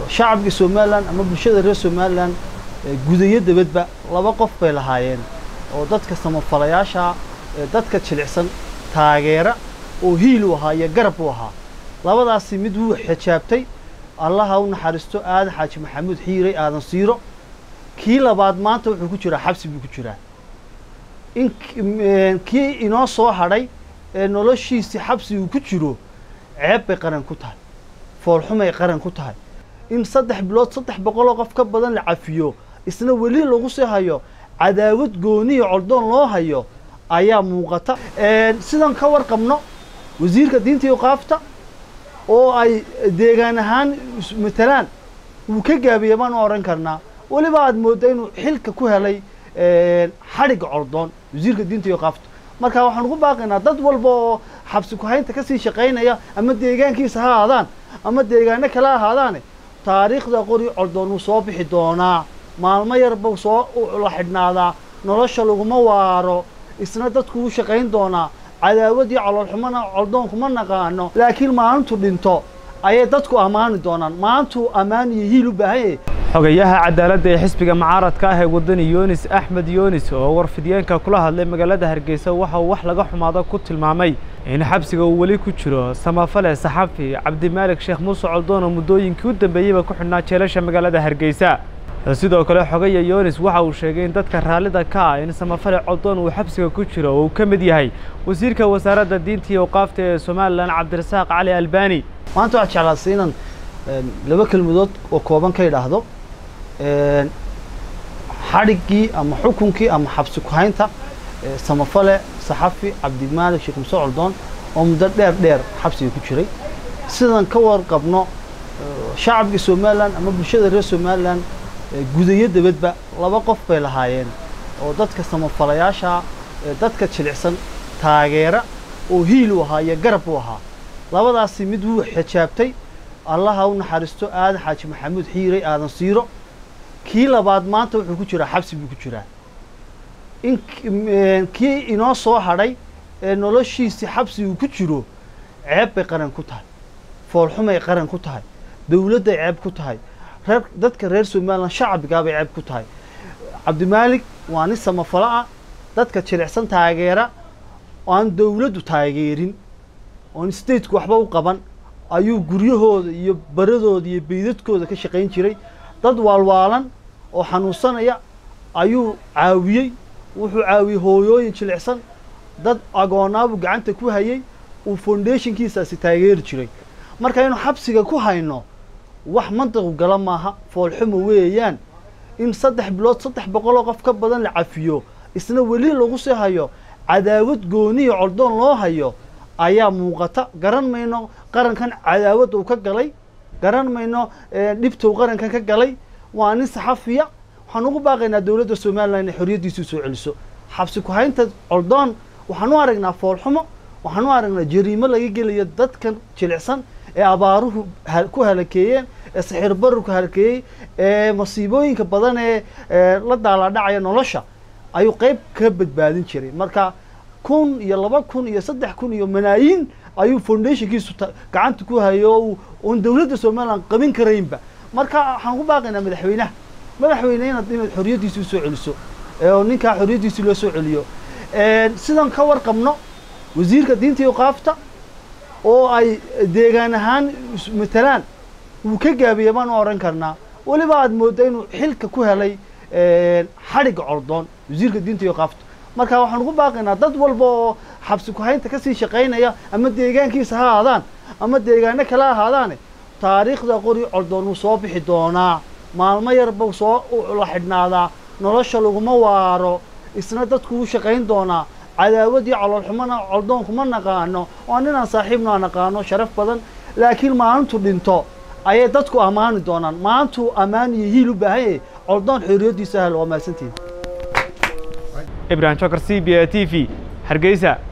shacabka somalilan ama bulshada reer somalilan gudayo dabadba laba qof bay lahaayeen oo dadka samafalayaasha dadka jilicsan taageera oo hiil u ahaa iyo garab u ahaa labadaasi mid wuu xijaabtay allaha u naxariisto aadan xaaji maxamuud xiiray aadan siiro kii labaad maanta wuxuu ku jiraa xabsi buu ku jiraa in kii inoo soo hadhay ee noloshiisii xabsi uu ku jiro ceeb bay qaran ku tahay foolxumay qaran ku tahay in saddex bilood saddex boqoloo qof ka badan la cafiyo isna weli lagu sii hayo cadaawad gooniya coldoon loo hayo ayaa muuqata sidan ka warqabno wasiirka diinta iyo qaafta oo ay deegaan ahaan matalaan wuu ka gaabiya baan u odhan karnaa weliba aad moodda inuu xilka ku helay xadhigga coldoon wasiirka diinta iyo qaafta marka waxaan ugu baaqaynaa dad walba oo xabsi ku-haynta kasii shaqaynaya ama deegaankiisa ha ahaadaan ama deegaano kale ahaadaane taariikhda qori coldoon wuu soo bixi doonaa maalmo yarba soo la xidhnaadaa nolosha laguma waaro isna dadku wuu shaqayn doonaa cadaawad iyo caloolxumona coldoon kuma naqaano laakiin maalintu dhinto ayay dadku ammaani doonaan maalintuu ammaan iyo hiil u baahan yahay xogayaha cadaaladda ee xisbiga mucaaradka ah ee waddani yunis axmed yunis oo warfidiyeenka kula hadlay magaalada hargeysa waxa uu wax laga xumaado ku tilmaamay in xabsiga uu weli ku jiro samafale saxafi cabdimaalik sheekh muuse coldoon oo muddooyinkii u dambeeyeyba ku xidhnaa jeelasha magaalada hargeysa sidoo kale xogaya yunis waxa uu sheegay in dadka raallida ka ah in samafale coldoon uu xabsiga ku jiro oo uu ka mid yahay wasiirka wasaaradda diinta iyo awqaafta ee somalilan cabdirasaaq cali albani maanta waxaa jeclaasay inaan laba kelmadood oo kooban ka idhaahdo xadhiggii ama xukunkii ama xabsi ku-haynta samafale saxafi cabdimaalik sheekh muse coldoon oo muddo dheer dheer xabsiga ku jiray sidan ka warqabno shacabka somalilan ama bulshada reer somalilan gudayo dabadba laba qof bay lahaayeen oo dadka samafalayaasha dadka jilicsan taageera oo hiil u ahaa iyo garab u ahaa labadaasi mid wuu xijaabtay allaha u naxariisto aadan xaaji maxamuud xiiray aadan siiro kii labaad maanta wuxuu ku jiraa xabsi buu ku jiraa in kii inoo soo hadhay ee noloshiisii xabsi uu ku jiro ceeb bay qaran ku tahay foolxumay qaran ku tahay dowladday ceeb ku tahay reer dadka reer somalilan shacbigaabay ceeb ku tahay cabdimaalik waa nin samafalo ah dadka jilicsan taageera aan dowladdu taageerin oon stateku waxba u qaban ayuu guryahooda iyo baradooda iyo beydadkooda ka shaqayn jiray dad waalwaalan oo xanuunsanaya ayuu caawiyey wuxuu caawiyey hooyooyin jilicsan dad agoonaabuu gacanta ku hayay uu foundationkiisaasi taageeri jiray marka inuu xabsiga ku hayno wax mantiqu gala maaha foolxumo weeyaan in saddex bilood saddex boqoloo qof ka badan la cafiyo isna weli lagu sii hayo cadaawad gooniya coldoon loo hayo ayaa muuqata garan mayno qarankan cadaawad uu ka galay garan mayno dhibta uu qarankan ka galay waa nin saxafiya waxaan ugu baaqaynaa dowladda somalilan inay xorriyaddiisii soo celiso xabsi ku-haynta coldoon waxaan u aragnaa foolxumo waxaan u aragnaa jariimo laga gelayo dadkan jilicsan ee abaaruhu ku halakeeyeen ee saxiir barurku halakeeyey ee masiibooyinka badan ee la daalaadhacaya nolosha ayuu qayb ka badbaadin jiray marka kun iyo laba kun iyo saddex kun iyo malaayiin ayuu foundationkiisu gacanta ku hayo oon dowladda somalilan qabin karaynba marka waxaan ku baaqaynaa madaxweynaha madaxweyne inaad inaad xorriyaddiisi usoo celiso oo ninkaa xorriyaddiisi loo soo celiyo sidan ka warqabno wasiirka diinta iyo qaafta oo ay deegaan ahaan matalaan wuu ka gaabiya baan u odhan karnaa weliba aad moodda inuu xilka ku helay xadhigga coldoon wasiirka diinta iyo qaafta marka waxaan ugu baaqaynaa dad walba oo xabsi ku-haynta kasii shaqaynaya ama deegaankiisa ha ahaadaan ama deegaano kale ahaadaane taariikhda qori coldoon wuu soo bixi doonaa maalmo yarba soo la xidhnaadaa nolosha laguma waaro isna dadku wuu shaqayn doonaa cadaawad iyo caloolxumona coldoon kuma naqaano oo ninaan saaxiibno aan naqaano sharaf badan laakiin maalintu dhinto ayay dadku ammaani doonaan maalintuu ammaan iyo hiil u baahan yahay coldoon xorriyaddiisa ahal waa mahadsantihin ibrahim jokar c b a t v hargeysa